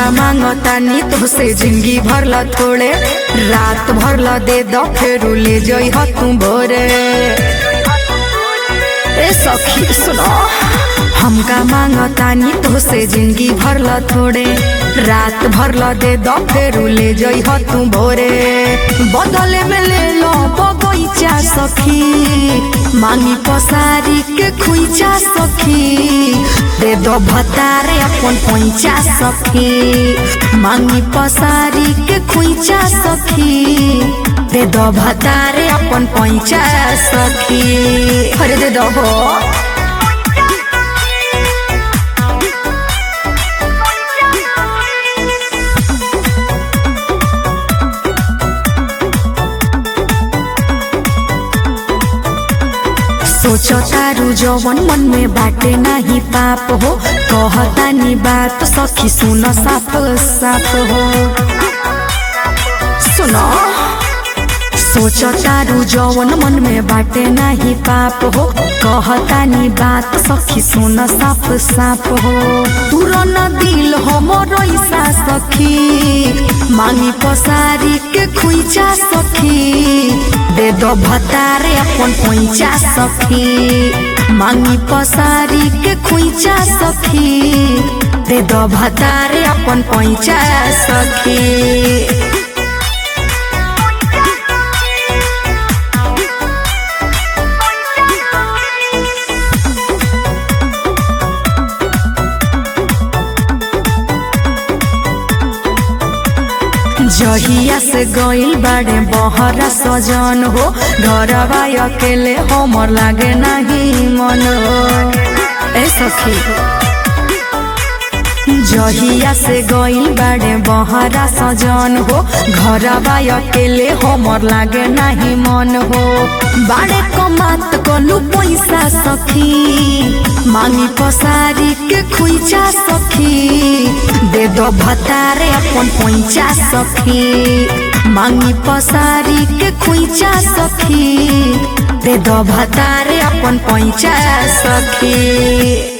का मांगतानी तो से जिंदगी भरला थोड़े रात भरला दे दो फिर ले जई ह तू भोरे ए सखी सुनो हमका मांगतानी तो से जिंदगी भरला थोड़े रात भरला दे दो फिर ले जई ह तू भोरे बदले में ले लो बगैचा सखी मांगी पसारी के खुइचा सखी दे दो भतारे अपन पैचा सखी मांगी पसारी के खुइचा सखी दे दो भतारे अपन पैचा सखी अरे दे दो हो सोचो तारू जवन मन में बाटे नाही पाप हो कहतानी बात सखी सुन साफ साफ हो सुनो सोचो तारू जवन मन में बाटे नाही पाप हो कहतानी बात सखी सुन साफ साफ हो तुरन दिल हमर ऐसा सखी मांगी पसारी के खुइचा सखी दे दो भतारे अपन पैचा सखी मांगी पसारी के खुइचा सखी दे दो भतारे अपन पैचा सखी जहिया से गइल बाड़े बहरा सजन हो घरवा अकेले हमर लागे नहीं मन ए सखी जहिया से गइल बाड़े बहरा सजन हो घरवा अकेले हमर लागे नहीं मन हो बाड़े कमात कलू पैसा सखी मांगी पसारी के खुइचा सखी दे दो भतारे अपन पैचा सखी मांगी पसारी के खुइचा सखी दे दो भतारे अपन पैचा सखी